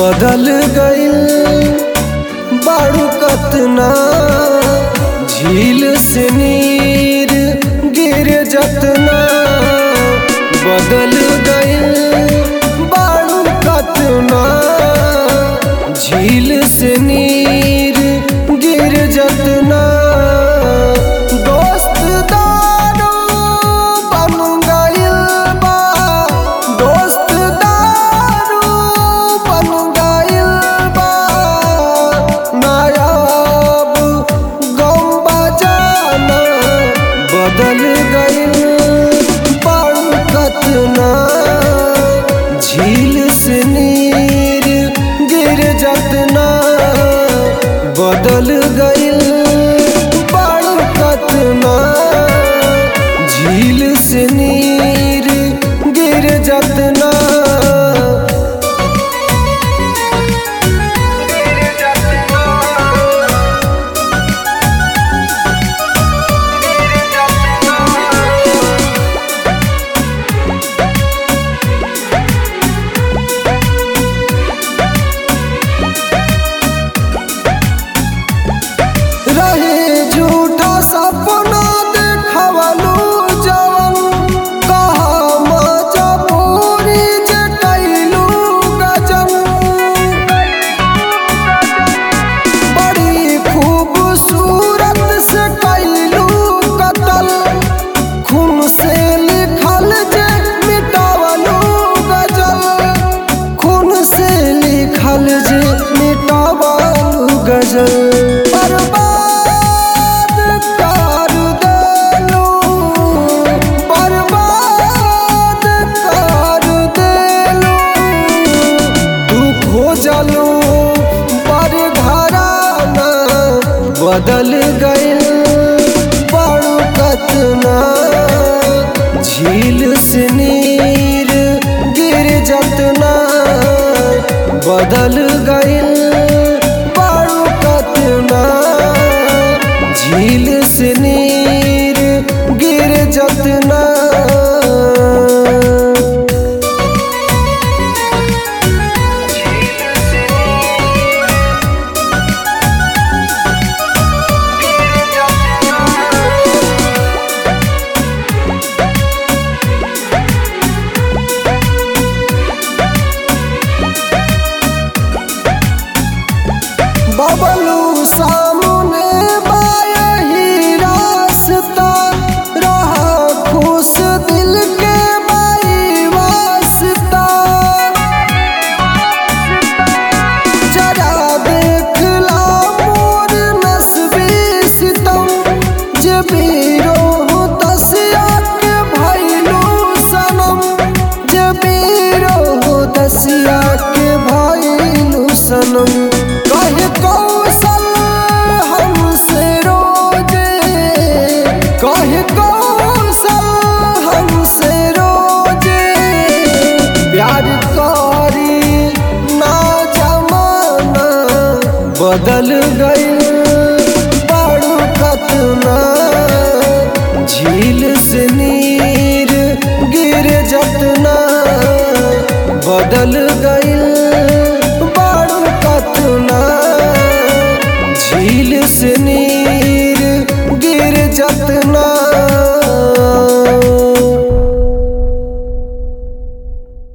बदल गइल बारू कतना झील से नीर गिर जतना बदल गइल बारू कतना झील से नीर गिर जतना दोस्त दारू बन गइल बा दोस्त दारू बन गइल बा नायाब गम बजाना बदल गइल बारू कतना झील से नीर गिर जतना बदल गइल बारू कतना झील से नीर गिर जतना रहे झूठा सपना देखवलू जवन कहा मजबूरी जे कैलू गजन बड़ी खूबसूरत से कैलू कतल खून से लिखल जे मिटावलू गजल खून से लिखल जे मिटावलू गजल बर्बाद कर देलू बर्बाद कर देलू तू खोजलू पर घराना बदल गइल बड़ू कतना झील से नीर गिर जतना बदल गइल बड़ू कतना झील से नीर गिर जतना बबलू सामने बायही रास्ता रहा खुश दिल के बाई वास्ता जरा देख ला मोर नस्बी सितम जे बीरो दसिया के भैलू सनम जे बीरो दसिया के भैलू सनम कहे कौशल हमसे रोजे कहे कौशल हमसे रोजे प्यार करी ना जमाना बदल गइल बड़ू कतना झील से नीर गिर जतना बदल गइल बड़ू कतना झील से नीर गिर जतना